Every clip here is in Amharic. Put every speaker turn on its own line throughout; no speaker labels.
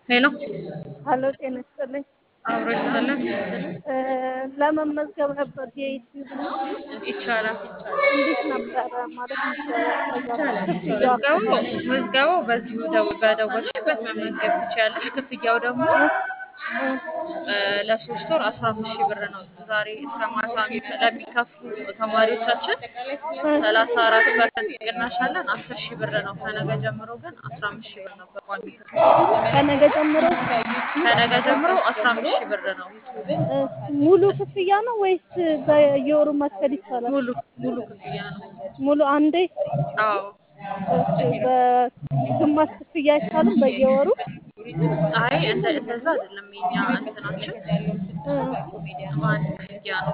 ሄሎ
ሀሎ ጤና ይስጥልኝ።
አብሮ ይስጥልን።
እ ለመመዝገብ ነበር የዩቲዩብ እና
ይቻላል
እንዴት ነበረ ማለት የሚደረግ
ይቻላል።
ክፍያ
ምዝገባው ምዝገባው በዚሁ ደው- በደወልሽበት መመዝገብ ትችያለሽ። ክፍያው ደግሞ
እ
እ ለሶስት ወር አስራ አምስት ሺህ ብር ነው። ዛሬ እስከ ማታ የሚ- ለሚከፍሉ ተማሪዎቻችን ሰላሳ አራት ፐርሰንት ቅናሽ አለን። አስር ሺህ ብር ነው። ከነገ ጀምሮ ግን አስራ አምስት ሺህ ብር ነው በቋሚ ክፍያ።
ከነገ ጀምሮ
ከነገ ጀምሮ አስራ አምስት ሺህ ብር ነው።
እ ሙሉ ክፍያ ነው ወይስ በየወሩ መክፈል ይቻላል?
ሙሉ ሙሉ ክፍያ ነው።
ሙሉ አንዴ
አዎ
ኦኬ። በግማሽ ክፍያ አይቻልም በየወሩ?
አይ እንደ እንደዛ አይደለም። የኛ እንትናችን
እ
በአንድ ክፍያ ነው።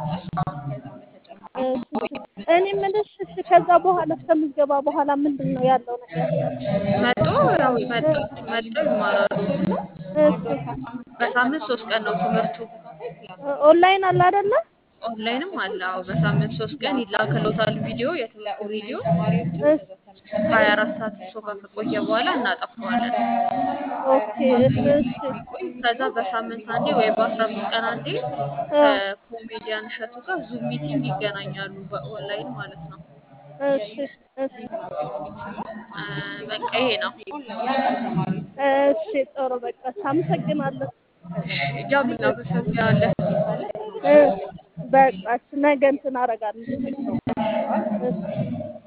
እሺ፣ እኔ የምልሽ እሺ፣ ከዛ በኋላ ከምዝገባ በኋላ ምንድን ነው ያለው ነገር?
መጦ ያው መጦ መጦ ይማራሉ።
እሺ፣
በሳምንት ሶስት ቀን ነው ትምህርቱ።
ኦንላይን አለ አይደለ?
ኦንላይንም አለ። አዎ በሳምንት ሶስት ቀን ይላክሎታል ቪዲዮ፣ የትምህርቱ ቪዲዮ
እሺ፣
ሀያ አራት ሰዓት እሱ ጋር ከቆየ በኋላ እናጠፋዋለን።
ኦኬ፣ እሺ፣
ከዛ በሳምንት አንዴ ወይ በአስራ አምስት ቀን አንዴ ከኮሜዲያን እሸቱ ጋር ዙም ሚቲንግ ይገናኛሉ፣ በኦንላይን ማለት ነው።
እሺ፣ እሺ፣
እ በቃ ይሄ ነው።
እሺ፣ ጥሩ በቃ አመሰግናለሁ።
እኛም እናመሰግናለን።
እ በቃ እሺ፣ ነገ እንትን አደርጋለሁ። እሺ